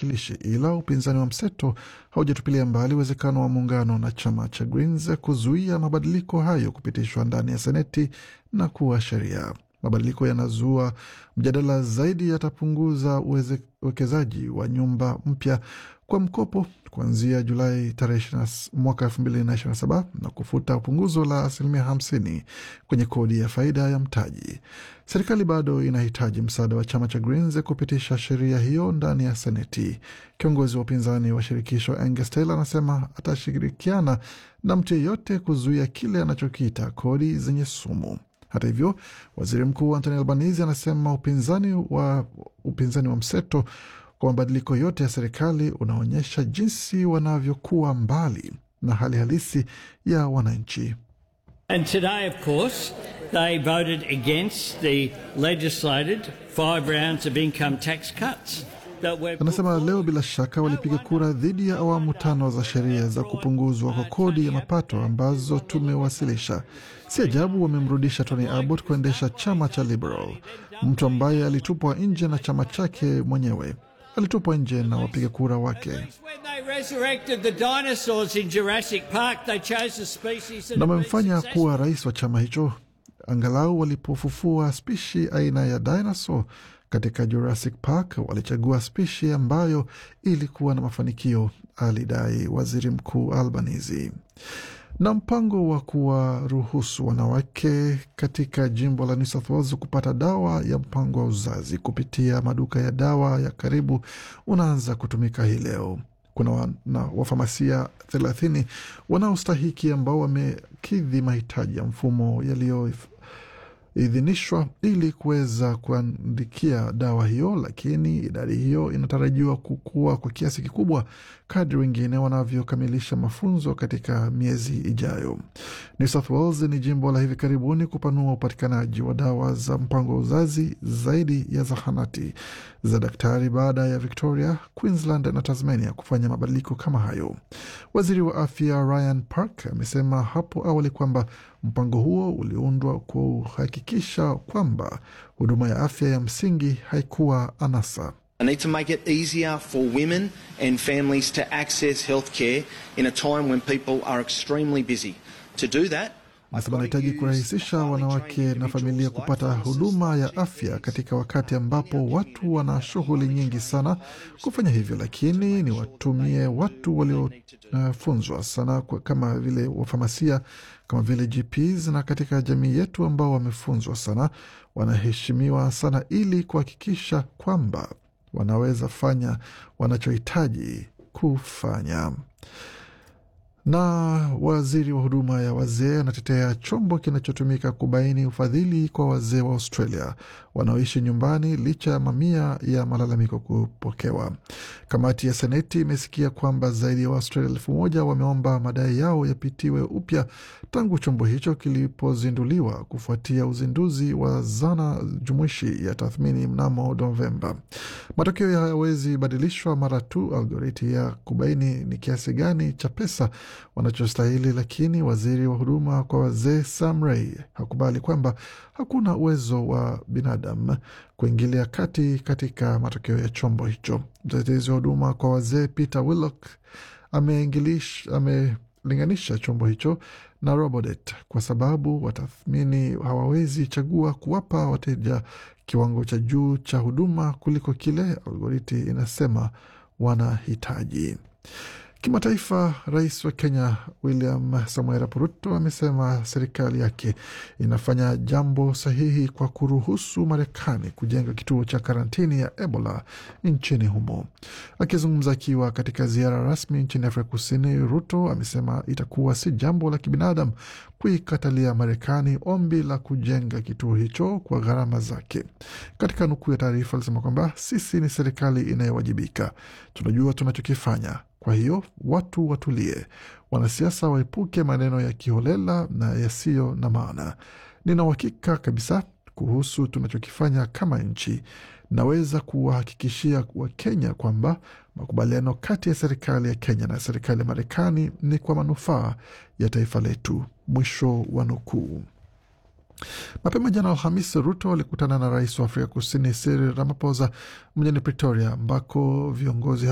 wawakilishi, ila upinzani wa mseto haujatupilia mbali uwezekano wa muungano na chama cha Greens kuzuia mabadiliko hayo kupitishwa ndani ya Seneti na kuwa sheria. Mabadiliko yanazua mjadala zaidi, yatapunguza uwekezaji wa nyumba mpya kwa mkopo kuanzia Julai tarehe mwaka elfu mbili na ishirini na saba na kufuta punguzo la asilimia hamsini kwenye kodi ya faida ya mtaji. Serikali bado inahitaji msaada wa chama cha Greens kupitisha sheria hiyo ndani ya Seneti. Kiongozi wa upinzani wa shirikisho Angus Taylor anasema atashirikiana na mtu yeyote kuzuia kile anachokiita kodi zenye sumu. Hata hivyo, waziri mkuu Anthony Albanese anasema upinzani wa, upinzani wa mseto kwa mabadiliko yote ya serikali unaonyesha jinsi wanavyokuwa mbali na hali halisi ya wananchi. And today, of course, they voted against the legislated five rounds of income tax cuts. Anasema leo bila shaka walipiga kura dhidi ya awamu tano za sheria za kupunguzwa kwa kodi ya mapato ambazo tumewasilisha. Si ajabu wamemrudisha Tony Abbott kuendesha chama cha Liberal, mtu ambaye alitupwa nje na chama chake mwenyewe alitupwa nje na wapiga kura wake, na wamemfanya kuwa rais wa chama hicho. Angalau walipofufua spishi aina ya dinosaur katika Jurassic Park walichagua spishi ambayo ilikuwa na mafanikio, alidai waziri mkuu Albanese. Na mpango wa kuwaruhusu wanawake katika jimbo la New South Wales kupata dawa ya mpango wa uzazi kupitia maduka ya dawa ya karibu unaanza kutumika hii leo. Kuna wana, wafamasia thelathini wanaostahiki ambao wamekidhi mahitaji ya mfumo yaliyo idhinishwa ili kuweza kuandikia dawa hiyo, lakini idadi hiyo inatarajiwa kukua kwa kiasi kikubwa kadri wengine wanavyokamilisha mafunzo katika miezi ijayo. New South Wales ni jimbo la hivi karibuni kupanua upatikanaji wa dawa za mpango wa uzazi zaidi ya zahanati za daktari baada ya Victoria, Queensland na Tasmania kufanya mabadiliko kama hayo. Waziri wa afya Ryan Park amesema hapo awali kwamba mpango huo uliundwa kuhakikisha kwamba huduma ya afya ya msingi haikuwa anasa. I need to make it easier for women and families to access healthcare in a time when people are extremely busy. To do that, Anasema anahitaji kurahisisha wanawake na familia kupata huduma ya afya katika wakati ambapo watu wana shughuli nyingi sana kufanya hivyo, lakini ni watumie watu waliofunzwa uh, sana kwa, kama vile wafamasia kama vile GPs na katika jamii yetu ambao wamefunzwa sana, wanaheshimiwa sana ili kuhakikisha kwamba wanaweza fanya wanachohitaji kufanya na waziri wa huduma ya wazee anatetea chombo kinachotumika kubaini ufadhili kwa wazee wa Australia wanaoishi nyumbani licha ya mamia ya malalamiko kupokewa. Kamati ya Seneti imesikia kwamba zaidi ya Waaustralia elfu moja wameomba madai yao yapitiwe upya tangu chombo hicho kilipozinduliwa kufuatia uzinduzi wa zana jumuishi ya tathmini mnamo Novemba. Matokeo hayawezi badilishwa mara tu algoriti ya kubaini ni kiasi gani cha pesa wanachostahili, lakini waziri wa huduma kwa wazee Sam Ray hakubali kwamba hakuna uwezo wa binadamu kuingilia kati katika matokeo ya chombo hicho. Mtetezi wa huduma kwa wazee Peter Willock amelinganisha chombo hicho na Robodet kwa sababu watathmini hawawezi chagua kuwapa wateja kiwango cha juu cha huduma kuliko kile algoriti inasema wanahitaji. Kimataifa, rais wa Kenya William Samoei Arap Ruto amesema serikali yake inafanya jambo sahihi kwa kuruhusu Marekani kujenga kituo cha karantini ya Ebola nchini humo. Akizungumza akiwa katika ziara rasmi nchini Afrika Kusini, Ruto amesema itakuwa si jambo la kibinadamu kuikatalia Marekani ombi la kujenga kituo hicho kwa gharama zake. Katika nukuu ya taarifa alisema kwamba sisi ni serikali inayowajibika, tunajua tunachokifanya kwa hiyo watu watulie, wanasiasa waepuke maneno ya kiholela na yasiyo na maana. Nina uhakika kabisa kuhusu tunachokifanya kama nchi. Naweza kuwahakikishia Wakenya kwamba makubaliano kati ya serikali ya Kenya na serikali ya Marekani ni kwa manufaa ya taifa letu. Mwisho wa nukuu. Mapema jana Alhamisi, Ruto alikutana na rais wa Afrika Kusini Cyril Ramaphosa mjini Pretoria, ambako viongozi